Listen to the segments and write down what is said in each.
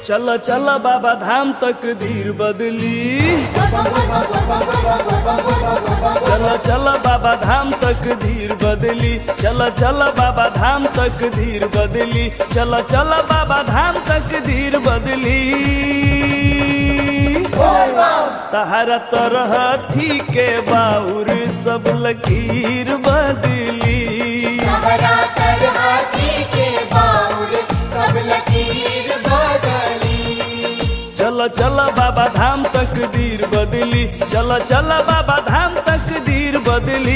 चल चल बाबा धाम तक धीर बदली चल चल बाबा धाम तक धीर बदली चल चल बाबा धाम तक धीर बदली चल चल बाबा धाम तक धीर बदली तहरा तरह थी के बाउर सब लकीर बदली हरा कर हाथी के बाउर सब लकीर बदली चल चल बाबा धाम तक धीर बदली चल चल बाबा धाम तक धीर बदली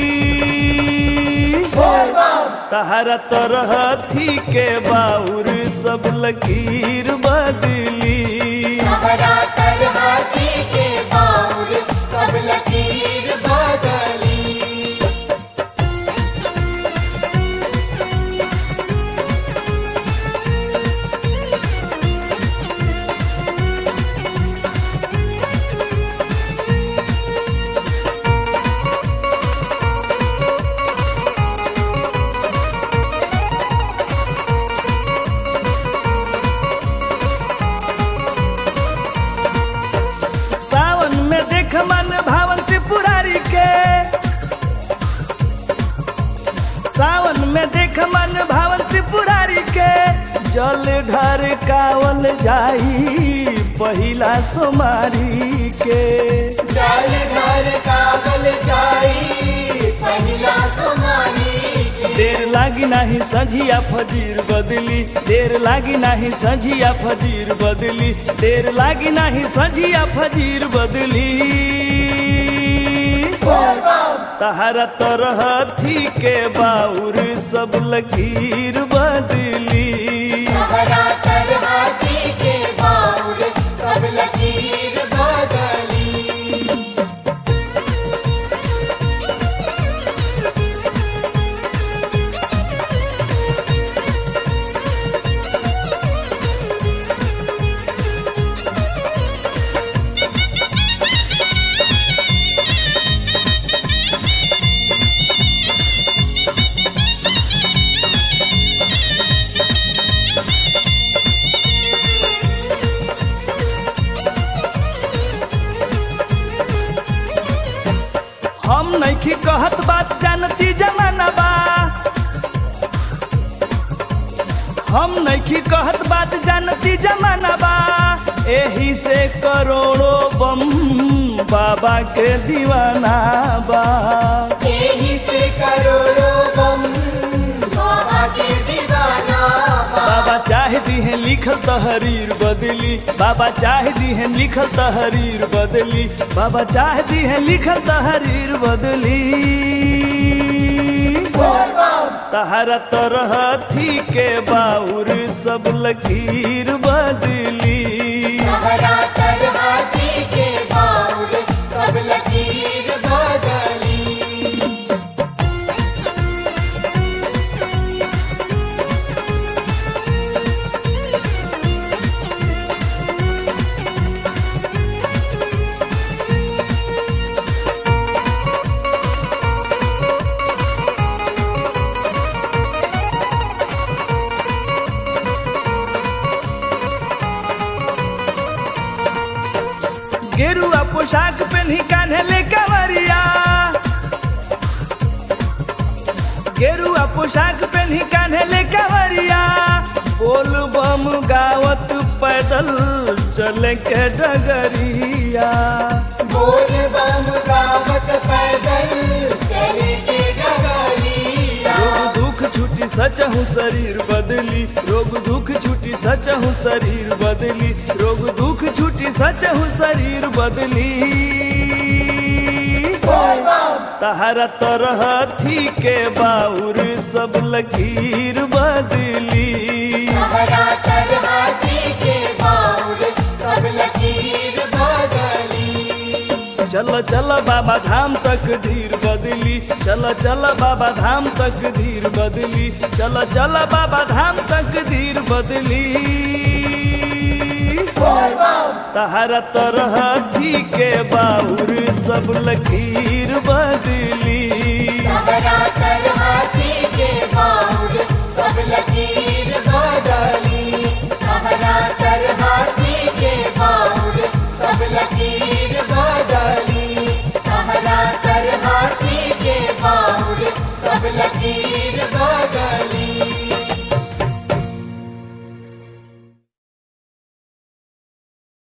तहरा तरह थी के बाउर सब लकीर बदली हरा कर हाथी के बाउर सब लकीर बदली सावन में देख मन भावन त्रिपुरारी के सावन में देख मन भावन त्रिपुरारी के जल ढर कावल जाई पहिला सोमारी के जल घर कागल जाई पहिला सोमानी के देर लागी नाही सझिया फजीर बदली देर लागी नाही सझिया फजीर बदली देर लागी नाही सझिया फजीर बदली तहरा तरह थी के बाउर सब लकीर बदली हरा कर हाथी के बाउर सब लकीर बदली हम नैखी कहत बात जानती जमाना बा हम नैखी कहत बात जानती जमाना बा एही से करोड़ों बम बाबा के दीवाना बा यही से करोड़ों बम बाबा के दीवाना बा। बाबा चाह दी है लिखल तहरीर बदली बाबा चाह दी है लिखल तहरीर बदली बाबा चाह दी है लिखल तहरीर बदली तहरा तरह थी के बाउर सब लकीर बदली हरा कर हाथी के बाउर सब लकीर बदली गेरुआ पोशाक पहनी कान्हे ले कवरिया गेरुआ पोशाक पहनी कान्हे ले कवरिया बोल बम गावत पैदल चले के डगरिया बोल बम गावत पैदल चले के डगरिया रोग दुख छुटी सच हूँ शरीर बदली रोग दुख छुटी सच हूँ शरीर बदली रोग दुख छुटी सच हूँ शरीर बदली तहरा तरह थी के बाउर सब लकीर बदली हरा कर हाथी के बाउर सब लकीर बदली चल चल बाबा धाम तक धीर बदली चल चल बाबा धाम तक धीर बदली चल चल बाबा धाम तक धीर बदली तहरा तरह थी के बाउर सब लकीर बदली हरा कर हाथी के बाउर सब लकीर बदली हरा कर लकीर